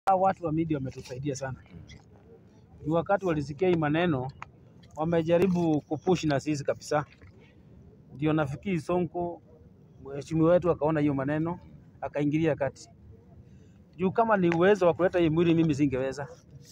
Hawa watu wa media wametusaidia sana. Ni wakati walisikia hii maneno wamejaribu kupush na sisi kabisa. Ndio nafikiri Sonko mheshimiwa wetu akaona hiyo maneno akaingilia kati. Juu kama ni uwezo wa kuleta hii mwili mimi singeweza.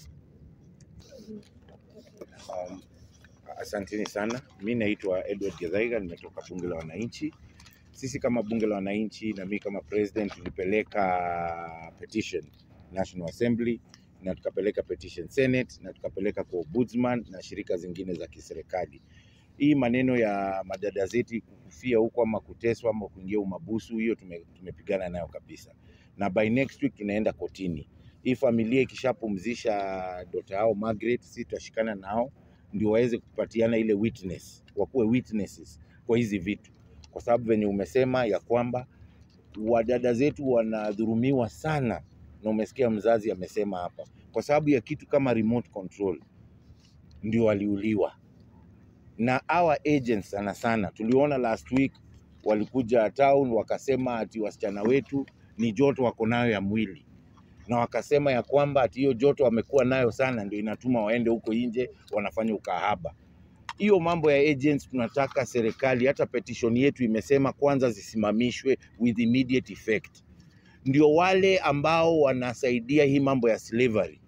Um, asanteni sana. Mi naitwa Edward Githaiga, nimetoka bunge la wananchi. Sisi kama bunge la wananchi na mi kama president tulipeleka petition National Assembly na tukapeleka petition Senate na tukapeleka kwa ombudsman na shirika zingine za kiserikali. Hii maneno ya madada zetu kufia huko ama kuteswa ama kuingia umabusu, hiyo tume, tumepigana nayo kabisa, na by next week tunaenda kotini. Hii familia ikishapumzisha dota yao Margaret, sisi tutashikana nao ndio waweze kupatiana ile witness, wakuwe witnesses kwa hizi vitu, kwa sababu venye umesema ya kwamba wadada zetu wanadhurumiwa sana, na umesikia mzazi amesema hapa, kwa sababu ya kitu kama remote control ndio waliuliwa na our agents sana sana. Tuliona last week walikuja town wakasema ati wasichana wetu ni joto wako nayo ya mwili, na wakasema ya kwamba ati hiyo joto wamekuwa nayo sana ndio inatuma waende huko nje wanafanya ukahaba. Hiyo mambo ya agents tunataka serikali, hata petition yetu imesema kwanza zisimamishwe with immediate effect, ndio wale ambao wanasaidia hii mambo ya slavery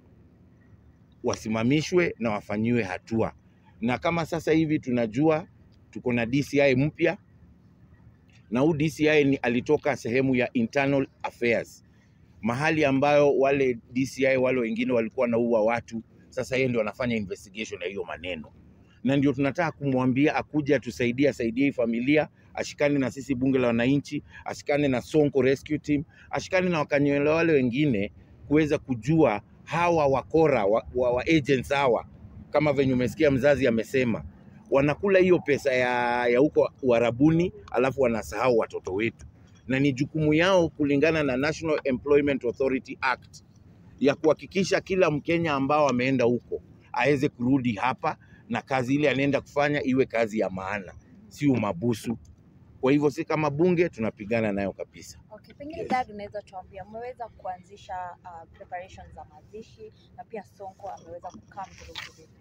wasimamishwe na wafanyiwe hatua. Na kama sasa hivi tunajua tuko na DCI mpya, na huu DCI ni alitoka sehemu ya internal affairs, mahali ambayo wale DCI wale wengine walikuwa wanaua watu. Sasa yeye ndio anafanya investigation ya hiyo maneno, na ndio tunataka kumwambia akuje atusaidie, asaidie hii familia, ashikane na sisi bunge la wananchi, ashikane na Sonko Rescue Team, ashikane na wakanyele wale wengine kuweza kujua hawa wakora wa, wa, wa agents hawa, kama venye umesikia mzazi amesema, wanakula hiyo pesa ya, ya huko Uarabuni, alafu wanasahau watoto wetu, na ni jukumu yao kulingana na National Employment Authority Act ya kuhakikisha kila Mkenya ambao ameenda huko aweze kurudi hapa na kazi ile anaenda kufanya iwe kazi ya maana, si umabusu. Kwa hivyo si kama bunge tunapigana nayo kabisa. Okay, pengine Yes. dad, unaweza tuambia mmeweza kuanzisha uh, preparations za mazishi na pia Sonko ameweza kukaa mturuki vipi?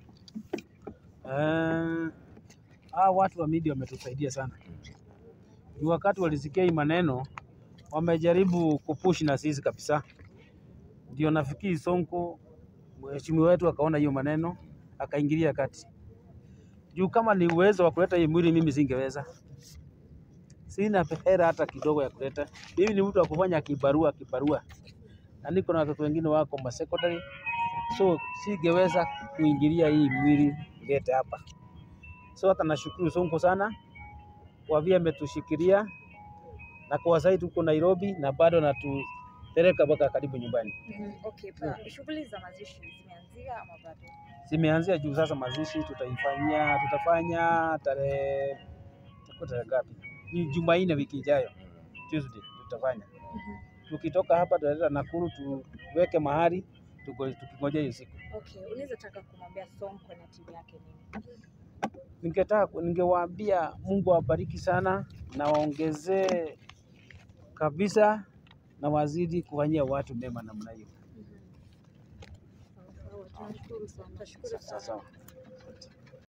Eh, hawa watu wa media wametusaidia sana. Ni wakati walisikia hii maneno wamejaribu kupush na sisi kabisa. Ndio nafikiri Sonko mheshimiwa wetu akaona hiyo maneno akaingilia kati. Juu kama ni uwezo wa kuleta hii mwili mimi singeweza. Sina hela hata kidogo ya kuleta. Mimi ni mtu wa kufanya kibarua kibarua, na niko na watoto wengine wako ma secondary, so singeweza kuingilia hii mwili ilete hapa. So hata nashukuru Sonko sana kwa vile ametushikilia na kwa sasa tuko Nairobi na bado natupeleka mpaka karibu nyumbani. Mhm, Okay, pa, shughuli za mazishi zimeanzia ama bado? Zimeanzia juu sasa, mazishi tutaifanyia, tutafanya tarehe tuko tarehe ngapi? Ni Jumanne wiki ijayo, Tuesday tutafanya. Mhm. Tukitoka hapa tutaleta Nakuru tuweke mahali tuko- tukingoja hiyo siku. Okay, unaweza taka kumwambia Sonko na timu yake nini? Ningetaka ningewaambia Mungu awabariki sana na waongezee kabisa na wazidi kufanyia watu mema namna hiyo. Mhm. Sawa, sawa, tunashukuru sana. Tunashukuru Sawa sana. sawa.